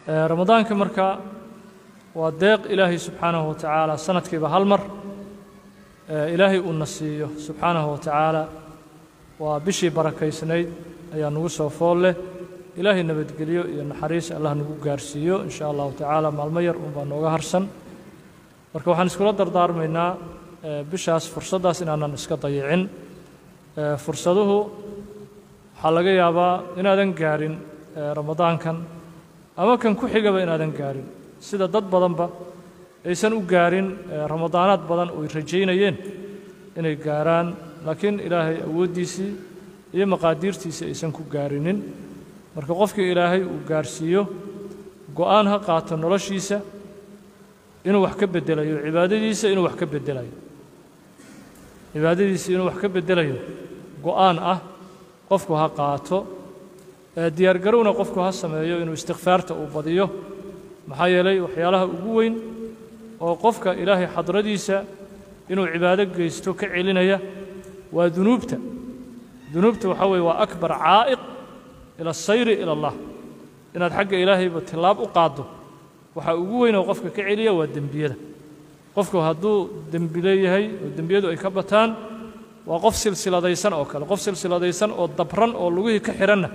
ramadaanka marka waa deeq ilaahay subxaanahu wa tacaala sanadkiiba hal mar ilaahay uuna siiyo subxaanahu wa tacaala waa bishii barakaysnayd ayaa nagu soo fool leh ilaahay nabadgelyo iyo naxariis allah nagu gaarsiiyo in sha allahu tacaala maalmo yar unbaa nooga harsan marka waxaan iskula dardaarmaynaa bishaas fursaddaas inaanan iska dayicin fursaduhu waxaa laga yaabaa inaadan gaarin ramadaankan ama kan ku xigaba inaadan gaarin sida dad badanba aysan u gaarin ramadaanaad badan oo ay rajaynayeen inay gaaraan laakiin ilaahay awooddiisii iyo maqaadiirtiisii aysan ku gaarinin marka qofkii ilaahay uu gaarsiiyo go'aan ha qaato noloshiisa inuu wax ka beddelayo cibaadadiisa inuu wax ka beddelayo cibaadadiisa inuu wax ka beddelayo go'aan ah qofku ha qaato diyaargarowna qofku ha sameeyo inuu istikfaarta uu badiyo maxaa yeelay waxyaalaha ugu weyn oo qofka ilaahay xadradiisa inuu cibaado geysto ka celinaya waa dunuubta dunuubta waxaa weeye waa akbar caa'iq ila asayri ila allah inaad xagga ilaahayba tillaab u qaaddo waxaa ugu weyn oo qofka ka celiya waa dembiyada qofku hadduu dembi leeyahay oo dembiyadu ay ka bataan waa qof silsiladaysan oo kale qof silsiladaysan oo dabran oo lugihii ka xidhanna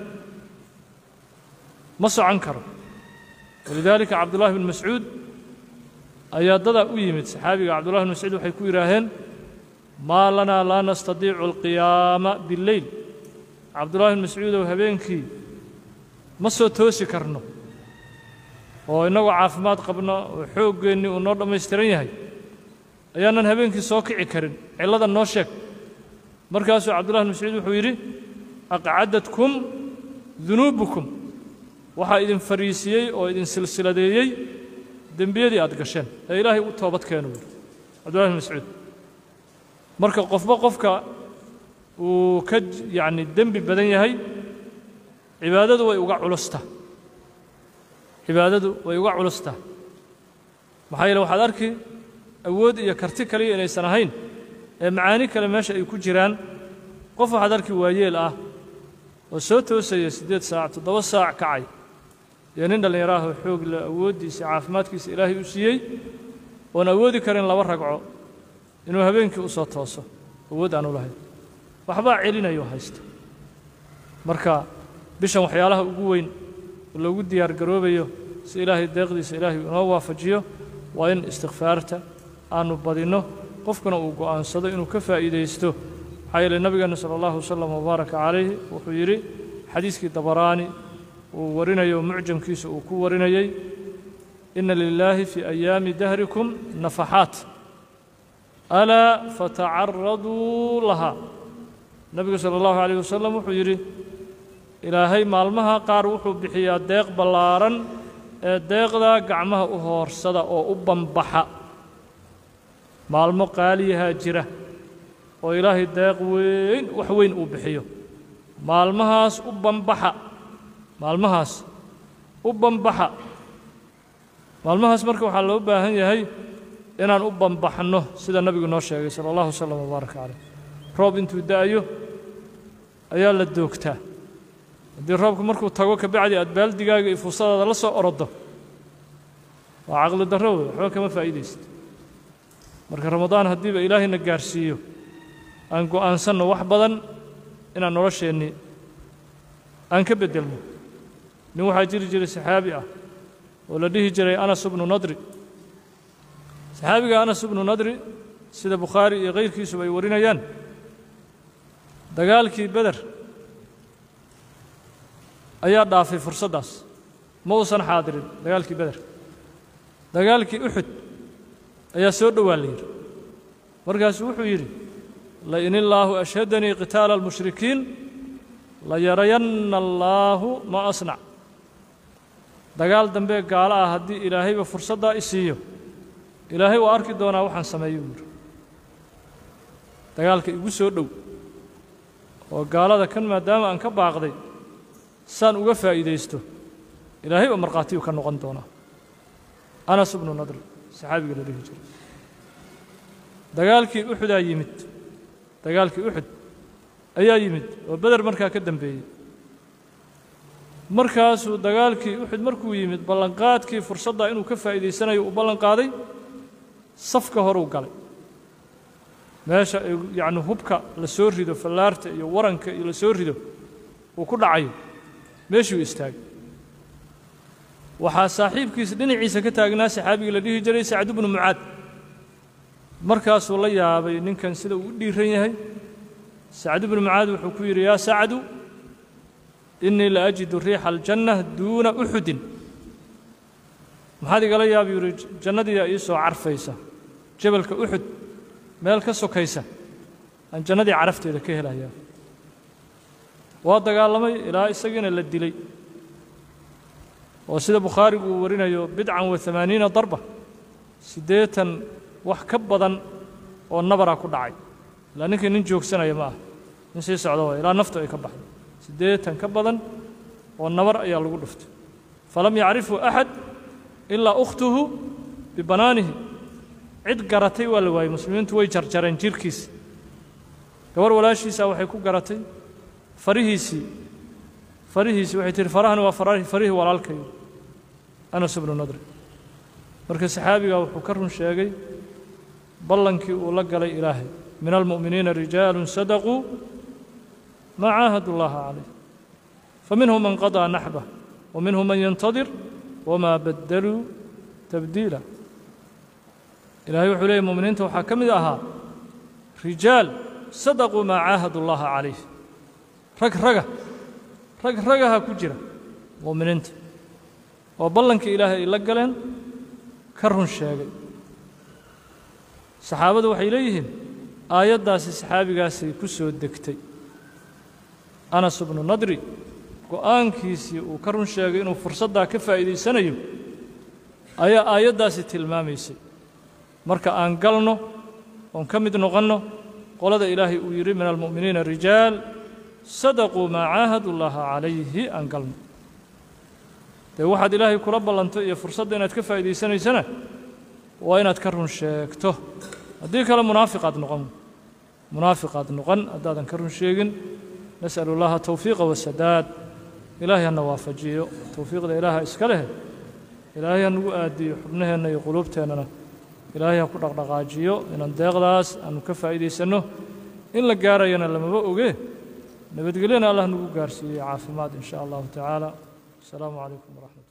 ma socon karo walidaalika cabdullahi bn mascuud ayaa dadaa u yimid saxaabiga cabdullahi bn mascuud waxay ku yidhaaheen maa lanaa laa nastadiicu alqiyaama billeyl cabdullahi bn mascuudow habeenkii ma soo toosi karno oo innagoo caafimaad qabno oo xooggeennii uu noo dhammaystiran yahay ayaanan habeenkii soo kici karin cillada noo sheeg markaasuu cabdullahi bn mascuud wuxuu yidhi aqcadadkum dunuubukum waxaa idin fariisiyey oo idin silsiladeeyey dembiyadii aad gasheen ee ilaahay u toobad keenu yidhi cabdullahi bn mascuud marka qofba qofka uu ka yacni dembi badan yahay cibaadadu way uga culustaa cibaadadu way uga culustaa maxaa yeele waxaad arki awood iyo karti kaliya inaysan ahayn ee macaani kale meesha ay ku jiraan qof waxaad arki waayeel ah oo soo toosaya siddeed saac toddoba saac kacay iyo nin dhallinyaro ah oo xoog leh awooddiisa caafimaadkiisa ilaahay u siiyey oon awoodi karin laba ragco inuu habeenkii u soo tooso awood aanu lahayn waxbaa celinayo haysta marka bishan waxyaalaha ugu weyn oo loogu diyaar garoobayo si ilaahay deeqdiisa ilaahay inoo waafajiyo waa in istikfaarta aanu badinno qofkuna uu go'aansado inuu ka faa'iidaysto maxaa yeele nabigeenna sala allahu wasalam wabaaraka calayhi wuxuu yidhi xadiiskii dabaraani uu warinayo mucjamkiisa uu ku warinayey ina lilaahi fii ayaami dahrikum nafaxaat alaa fatacaraduu lahaa nebigu sala allahu calayh wasalam wuxuu yidhi ilaahay maalmaha qaar wuxuu bixiyaa deeq ballaaran ee deeqdaa gacmaha u hoorsada oo u bambaxa maalmo qaaliyahaa jira oo ilaahay deeq weyn wax weyn uu bixiyo maalmahaas u bambaxa maalmahaas u bambaxa maalmahaas marka waxaa loo baahan yahay inaan u bambaxno sida nebigu noo sheegay sala allahu wasalam wabaaraka caleyh roob intuu da'ayo ayaa la doogtaa haddii roobku markuu tago kabacdi aad baaldigaaga iyo fuusadaada la soo oroddo waa caqli darro wey waxba kama faa'iidaysto marka ramadaan haddiiba ilaahayna gaarsiiyo aan go'aansanno wax badan inaan nolosheennii aan ka beddelno nin waxaa jiri jiray saxaabi ah oo la dhihi jiray anas bnu nadri saxaabiga anas bnu nadri sida bukhaari iyo kayrkiisuba ay warinayaan dagaalkii beder ayaa dhaafay fursaddaas ma uusan xaadirin dagaalkii beder dagaalkii uxud ayaa soo dhowaa la yidhi markaasuu wuxuu yidhi lain illaahu ashhadanii qitaala almushrikiin layarayanna allaahu ma asnac dagaal dambee gaalo ah haddii ilaahayba fursaddaa i siiyo ilaahay waa arki doonaa waxaan sameeyo buu yidhi dagaalka igu soo dhow oo gaalada kan maadaama aan ka baaqday saan uga faa'iidaysto ilaahay baa markhaatiyuu ka noqon doonaa anas bnu nadri saxaabiga la dhihi jiray dagaalkii uxudaa yimid dagaalkii uxud ayaa yimid oo beder markaa ka dembeeyey markaasuu dagaalkii uxud markuu yimid ballanqaadkii fursaddaa inuu ka faa'iidaysanayo uu ballan qaaday safka horuu galay meesha ay yacni hubka la soo rido fallaarta iyo waranka iyo la soo rido uu ku dhacayo meeshuu istaagay waxaa saaxiibkiisa dhinaciisa ka taagnaa saxaabigii la dhihi jiray sacd bnu mucaad markaasuu la yaabay ninkan sida uu u dhiiran yahay sacd bnu mucaad wuxuu ku yidhi yaa sacdu innii la ajidu riixa aljanna duuna uxudin maxaad igala yaaba yuu yidhi jannadiiyaa ii soo carfaysa jabalka uxud meel ka sokaysa aan jannadii carafteeda ka helayaa waa dagaalamay ilaa isagiina la dilay oo sida bukhaarigu uu warinayo bidcan wa amaaniina darba siddeetan wax ka badan oo nabara ku dhacay ilaa ninkii nin joogsanaya ma ah nin sii socda waay ilaa naftu ay ka baxdo siddeetan ka badan oo nabar ayaa lagu dhuftay falam yacrifhu axad ilaa ukhtuhu bibanaanihi cid garatay waa la waayey muslimiintu way jarjareen jirkiisa gabar walaashiisaa waxay ku garatay farihiisii farihiisii waxay tihi farahani waa farihii walaalkayo anas bnu nadri marka saxaabigaa wuxuu ka run sheegay ballankii uu la galay ilaahay min almu'miniina rijaalu sadaquu maa caahadu llaha calayh faminhum man qadaa naxbah wa minhum man yantadir wamaa baddaluu tabdiila ilaahay wuxuu leeyay mu'miniinta waxaa ka mid ahaa rijaal sadaquu maa caahadu llaha calayh rag raga rag ragaha ku jira mu'miniinta oo ballankii ilaahay ay la galeen ka run sheegay saxaabadu waxay leeyihiin aayaddaasi saxaabigaasay ku soo degtay anas bnu nadri go'aankiisii uu ka run sheegay inuu fursaddaa ka faa'iidaysanayo ayaa aayaddaasi tilmaamaysay marka aan galno oon ka mid noqonno qolada ilaahay uu yidhi min almu'miniina rijaal sadaquu maa caahadu llaha calayhi aan galno dee waxaad ilaahay kula ballanto iyo fursadda inaad ka faa'iidaysanaysana waa inaad ka run sheegto haddii kale munaafiqaad noqon munaafiqaad noqon haddaadan ka run sheegin nas'alu llaha tawfiiqa wasadaad ilaahay hana waafajiyo towfiiqda ilaaha iska leh ilaahay ha nagu aadiyo xubnaheenna iyo quluubteennana ilaahay ha ku dhaqdhaqaajiyo inaan deeqdaas aanu ka faa'iidaysanno in la gaarayana lamaba oge nabadgelyana allah nagu gaarsiiyey caafimaad in sha allahu tacaala asalaamu calaykum waraxmat